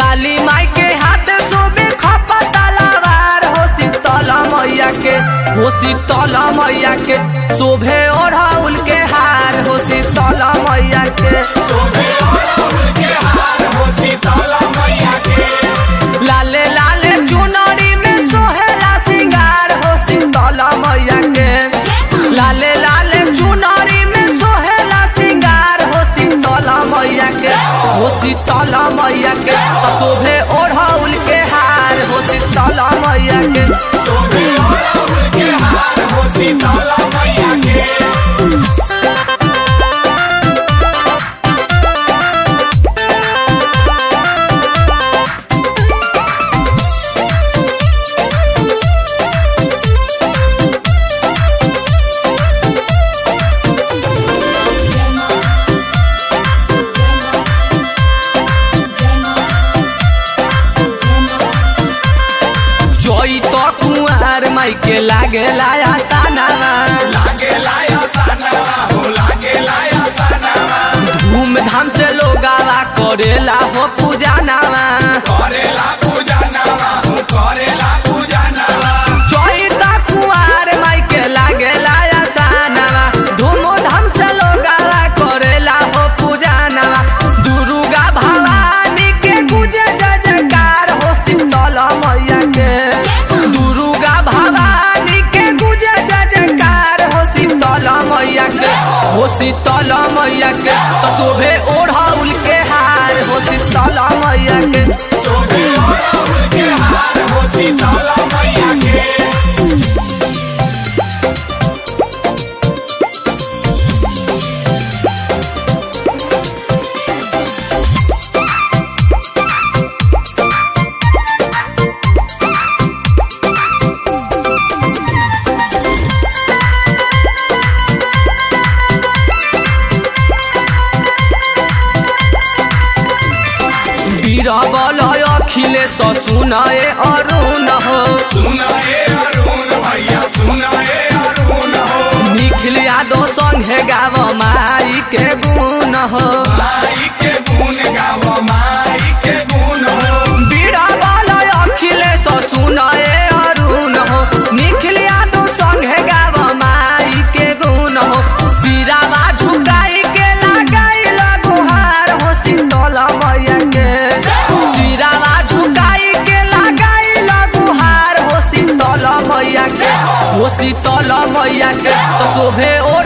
काली माई के हाथ सोबे खपा तलवार हो शीतल मैया के हो शीतल मैया के शोभे ओढ़ाउल के हार हो शीतल मैया के लाले लाले चुनरी में सोहेला सिंगार हो शीतल मैया के लाले लाले चुनरी में सोहेला सिंगार हो शीतल मैया के हो शीतल मैया के त शोभे ओढ़ाउल के हार हो शीतल मैया के जोई तो कुआर माई के लागे लाया सानावा धूम धाम से लोगावा करेला हो पूजा नावा जोई तो कुआर माई के लागे लाया सानावा धूम धाम से लोगावा करेला हो पूजा नावा दुर्गा भवानी के गुजे जय जयकार हो शीतल मैया के दुर्गा भवानी के गुजे जय जयकार हो शीतल मैया के हो शीतल मैया के तो शोभे ओढ़ाउल के हार हो शीतल मैया के बीरबल अखिलेश सुनाए अरुण हो निखिल यादव संगे गाव माई के गुण हो बीरबल अखिलेश सुनाए अरुण हो निखिल यादव संगे गाव माई के गुण हो सिरावा झुकाई के लगाई लगुहार हो शीतल मैया के सिरावा झुकाई के लगाई लगुहार हो शीतल मैया के हो शीतल मैया के तो शोभे ओ